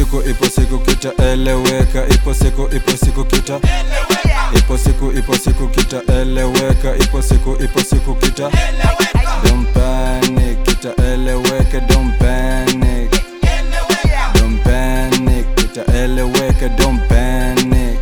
siku ipo siku kitaeleweka ipo siku ipo siku kita ipo siku ipo siku kitaeleweka ipo siku ipo siku kita don't panic kitaeleweka don't panic don't panic kitaeleweka don't panic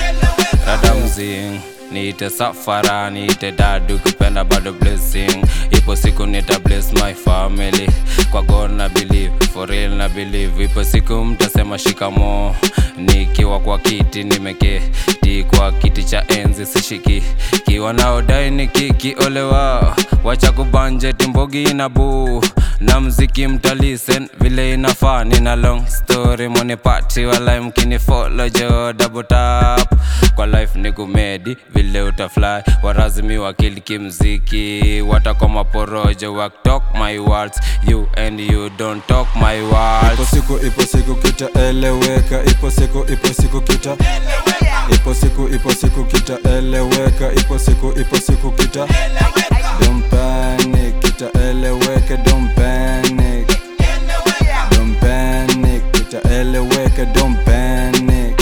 radamzing niite safara niite dadu kupenda bado blessing ipo siku nita bless my family kwa god na believe for real na believe ipo siku mtasema shikamo nikiwa kwa kiti nimeketi kwa kiti cha enzi sishiki kiwa naodai nikikiolewa wacha kubanje timbogi na buu na mziki mtalisen vile inafaa nina long story monipati walai mkini follow jo double tap kwa life ni kumedi vile utafly warazimi wakiliki mziki watakoma porojo waktok my words you and you don't talk my ipo words siku ipo siku kitaeleweka ipo siku ipo siku kita ipo siku ipo siku kitaeleweka ipo siku ipo siku kita don't panic kitaeleweka don't panic don't panic kitaeleweka don't panic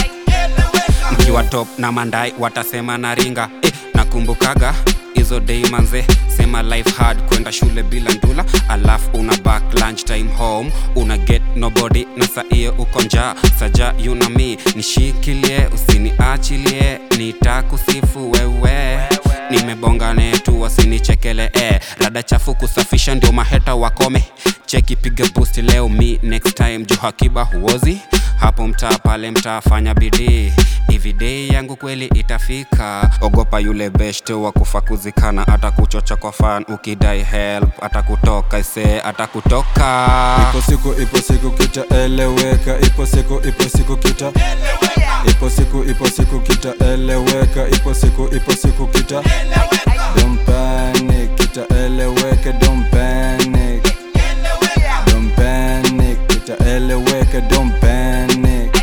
mkiwa top na mandai watasema na ringa eh, nakumbukaga hizo day manze sema life hard kwenda shule bila ndula alafu una back lunch time home una get nobody na saie uko njaa saja you na me nishikilie usiniachilie nitakusifu wewe nimebongane tu wasinichekele eh. rada chafu kusafisha ndio maheta wakome cheki piga boost leo mi next time juu hakiba huozi hapo mtaa pale mtaa fanya bidii hivi dei yangu kweli itafika ogopa yule beshte wa kufa kuzikana hata kuchocha kwa fan ukidai help hata kutoka ise hata kutoka ipo siku ipo siku kitaeleweka ipo siku ipo siku kita ipo siku ipo siku kitaeleweka ipo siku ipo siku kita don't panic kitaeleweka don't panic don't panic kitaeleweka don't panic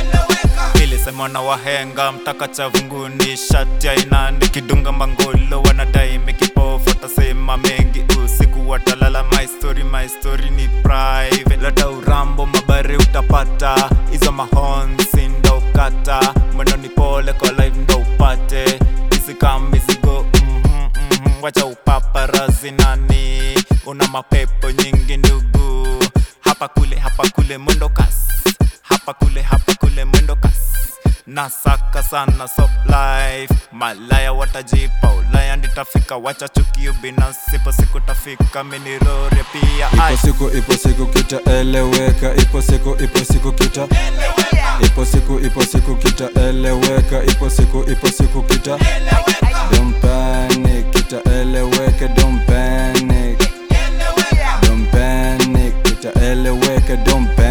ilisemwa na wahenga mtaka cha vunguni shati aina nikidunga mangolo wanadai mikipofu watasema mengi usiku watalala my story my story ni private leta urambo mabari utapata hizo mahonsi ndo ukata mwendo ni pole kwa live ndo upate isika mizigo mhm, mhm, wacha upaparazi nani una mapepo nyingi ndugu hapa kule hapa kule mwendo kasi hapa kule hapa kule mwendo kasi nasaka sana so life malaya watajipa ulaya nitafika wacha chukio binafsi ipo siku tafika minirore pia Ai. ipo siku ipo siku kitaeleweka ipo siku ipo siku kita ipo siku ipo siku kitaeleweka ipo siku ipo siku kita don't panic kitaeleweka don't panic don't panic kitaeleweka don't panic